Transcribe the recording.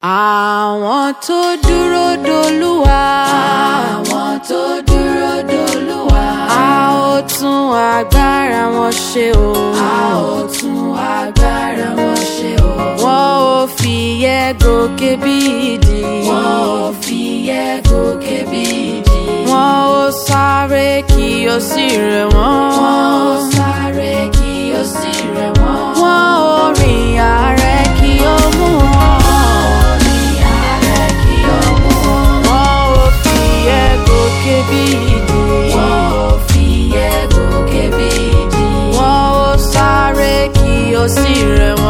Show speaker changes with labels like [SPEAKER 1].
[SPEAKER 1] àwọn tó dúró dolúwa.
[SPEAKER 2] àwọn tó dúró dolúwa.
[SPEAKER 1] a ó tún agbára wọn ṣe o.
[SPEAKER 2] a ó tún agbára wọn ṣe o.
[SPEAKER 1] wọn ò fi yẹ gòkè bí ìdí.
[SPEAKER 2] wọn ò fi yẹ gòkè bí ìdí.
[SPEAKER 1] wọn ò sáré kí o sì rẹ̀ wọ́n.
[SPEAKER 2] wọn ò sáré kí ó sì rẹ̀ wọ́n.
[SPEAKER 1] wọn ò rìn àárẹ̀ kí o mú wọn.
[SPEAKER 2] orin ààrẹ kí ó mú wọn.
[SPEAKER 1] wọn ò fi yẹ gòkè bí ìdí.
[SPEAKER 2] wọn ò fi yẹ gòkè bí ìdí.
[SPEAKER 1] wọn ò sáré kí o sì rẹ̀